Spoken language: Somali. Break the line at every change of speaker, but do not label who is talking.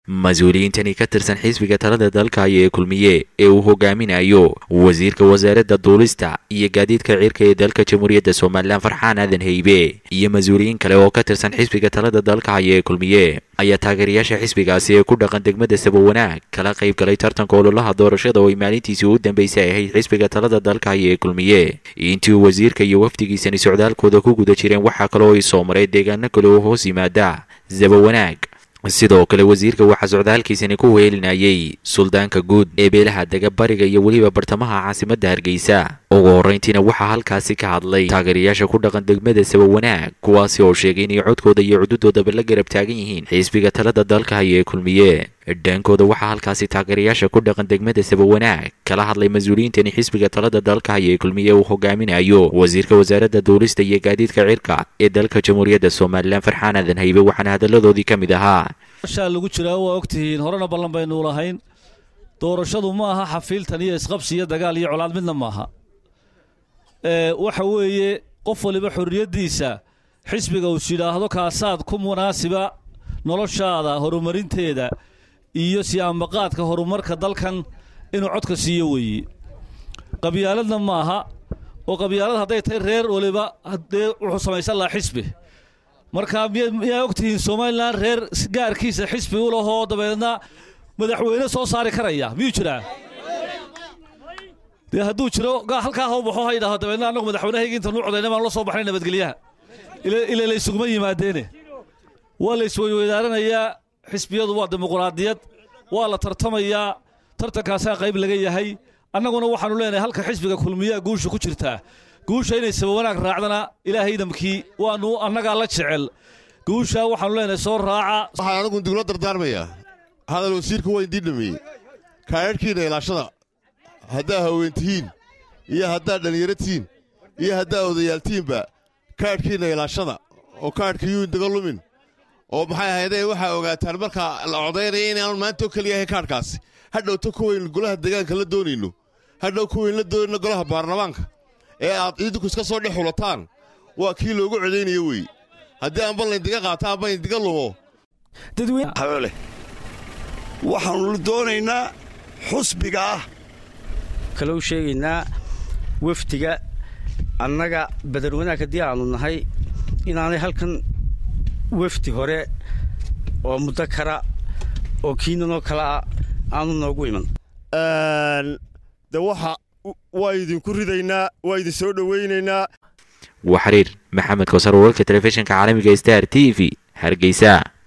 mas-uuliyiintani ka tirsan xisbiga talada dalka haya ee kulmiye ee uu hogaaminayo wasiirka wasaaradda duulista iyo gaadiidka cirka ee dalka jamhuuriyadda somalilan farxaan aadan heybe iyo mas-uuliyiin kale oo ka tirsan xisbiga talada dalka haya ee kulmiye ayaa taageerayaasha xisbigaasi ee ku dhaqan degmada sabawanaag kala qayb galay tartanka ololaha doorashada oo ay maalintiisii u dambeysay ahayd xisbiga talada dalka haya ee kulmiye intii uu wasiirka iyo wafdigiisani socdaalkooda ku guda jireen waxaa kaloo ay soo maray deegaano kale oo hoos yimaada sabawanaag sidoo kale wasiirka waxaa socdaalkiisani ku weelinayay suldaanka guud ee beelaha dega bariga iyo weliba bartamaha caasimadda hargeysa ugu horreyntiina waxaa halkaasi ka hadlay taageerayaasha ku dhaqan degmada sabawanaag kuwaasi oo sheegay inay codkooda iyo cududoodaba la garab taagan yihiin xisbiga talada dalka haya ee kulmiye dhaankooda waxaa halkaasi taageerayaasha ku dhaqan degmada sabawanaag kala hadlay mas-uuliyiintani xisbiga talada dalka haya ee kulmiye uu hogaaminayo wasiirka wasaaradda duulista iyo gaadiidka cirka ee dalka jamhuuriyadda somalilan farxaan aadan haybe waxaana hadalladoodii ka mid ahaa
shaa lagu jiraa waa ogtihiin horena ballan baynu lahayn doorashadu ma aha xafiiltan iyo isqabsi iyo dagaal iyo colaad midna maaha waxa weeye qof waliba xorriyaddiisa xisbiga uu yidhaahdo kaasaad ku munaasiba noloshaada horumarinteeda iyo siyaambaqaadka horumarka dalkan inuu codka siiyo weeye qabyaaladna maaha oo qabyaalad hadday tahay reer waliba haddee wuxuu samaysan lahaa xisbi marka miyaa ogtihiin somalilan reer gaarkiisa xisbi u lahoo dabeedna madaxweyne soo saari karaya miyuu jiraa dee hadduu jiro halkaa hau baxo ha yidhahdo dabeedna annagu madaxweynehayga inta nuu codayna baan la soo baxnay nabadgelyaha ila laysuguma yimaadeene waa la isweyweydaaranayaa xisbiyadu waa dimuquraadiyad waa la tartamayaa tartankaasaa qayb laga yahay annaguna waxaanu leenahay halka xisbiga kulmiyaa guusha ku jirtaa guusha inay sabawanaag raacdana ilaahay idamkii waanu annagaa la jecel guusha waxaanu leenahay soo raaca
waxaan anigu dugla dardaarmayaa hadal wasiirku waa idiin dhameeyey kaadhadhkiinna ilaashada haddaa haweentihiin iyo haddaad dhallinyaratihiin iyo haddaa odayaaltihiinba kaadhkiinna ilaashada oo kaadhka yuu indaga lumin oo maxay ahaydee waxaa ogaataan markaa la codaynaya inaanu maanta oo keliya ahay kaadhkaasi hadhowta kuwayn golaha deegaanka la doonayno hadhow kuwayn la doonayno golaha baarlamaanka ee aad ciidanku iska soo dhex xulataan waa kii loogu codaynayo wey haddii aanba layndiga qaato aanba layndiga lumo
habole waxaannu doonaynaa xusbiga ah
kale u sheegaynaa wafdiga annaga badar wanaag haddii aannu nahay inaanay halkan wafdi hore oo muddo kara oo kiinanoo kale ah aanu noogu iman
de waxa waa idinku ridaynaa waa idin soo dhowaynaynaa
waa xiriir maxamed koosar wararka telefishinka caalamiga star t v hargeysa